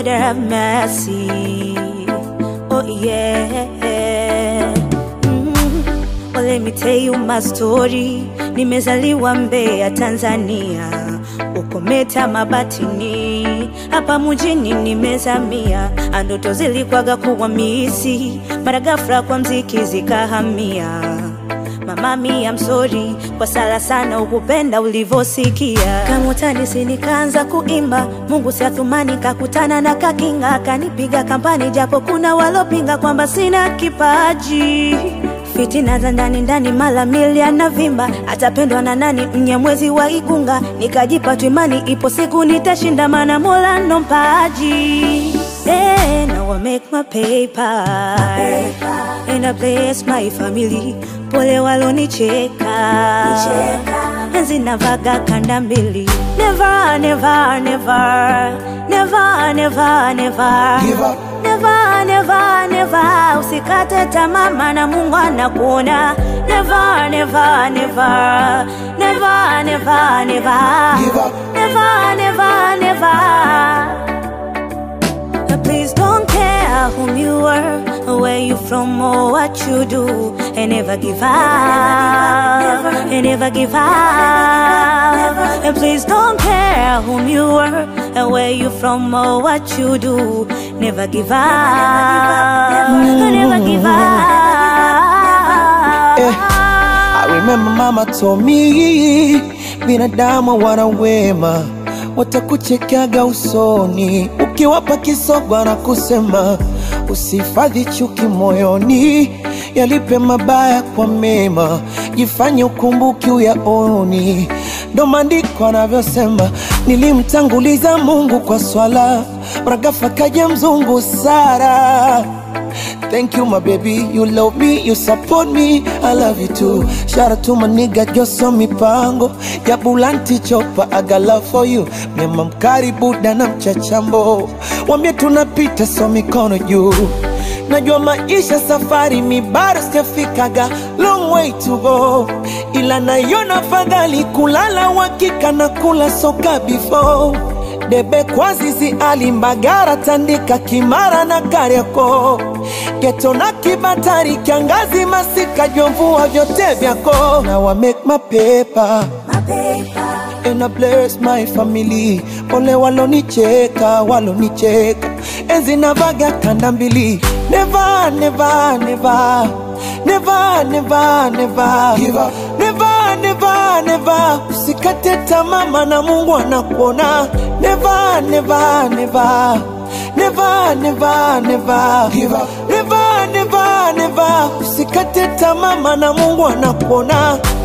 Lord have mercy. Oh yeah. Mm. Well, let me tell you my story. Nimezaliwa Mbeya, Tanzania, ukometa Mabatini, hapa mjini nimezamia. Ndoto zilikwaga kuwa misi, mara ghafla kwa mziki zikahamia. Mama mia, I'm sorry kwa sala sana ukupenda ulivyosikia. Kama utanisi nikaanza kuimba, Mungu si athumani, kakutana na kakinga kanipiga kampani, japo kuna walopinga kwamba sina kipaji. Fitina za ndani ndani, mala milia na vimba, atapendwa na nani? Mnyamwezi wa Igunga, nikajipa tu imani, ipo siku nitashinda, mana Mola ndo mpaji. Hey, now I make my paper, and I bless my family. Pole walonicheka, enzi navaga kanda mbili. Never, never, never, never, never, never. Give up. Never, never, never, usikate tamaa, maana Mungu anakuona. Never, never, never, never, never, never. Give up. Never, never, never. But Please don't care whom you are, or where you from, or what you do, and never give up, and never give up. And please don't care whom you are, and where you from, or what you do, never give up, never give up. Eh, I remember mama told me binadamu wana wema, watakuchekaga usoni ukiwapa kisogo na kusema usihifadhi chuki moyoni, yalipe mabaya kwa mema, jifanye ukumbuki uyaoni. Ndo maandiko anavyosema, nilimtanguliza Mungu kwa swala, mragafa kaja mzungu Sara. Thank you, my baby. You love me, you support me. I love you too. Shout out to my nigga Joso Mipango. Ya Bulanti Chopa, I got love for you. Mema mkaribu na mchachambo. Wambie tunapita so mikono juu. Najua maisha safari mi bado sijafikaga long way to go, ila naiona fadhali kulala wakika na kula soka before debe kwa zizi alimbagara tandika kimara na kariako geto na kibatari kiangazi masika jomvua vyote vyako Now I make my paper and I bless my family pole walonicheka walonicheka enzi navaga kanda mbili never never never never never never Give up. never never never usikate tamaa maana Mungu anakuona never never never never never never Give up. never never never usikate tamaa maana Mungu anakuona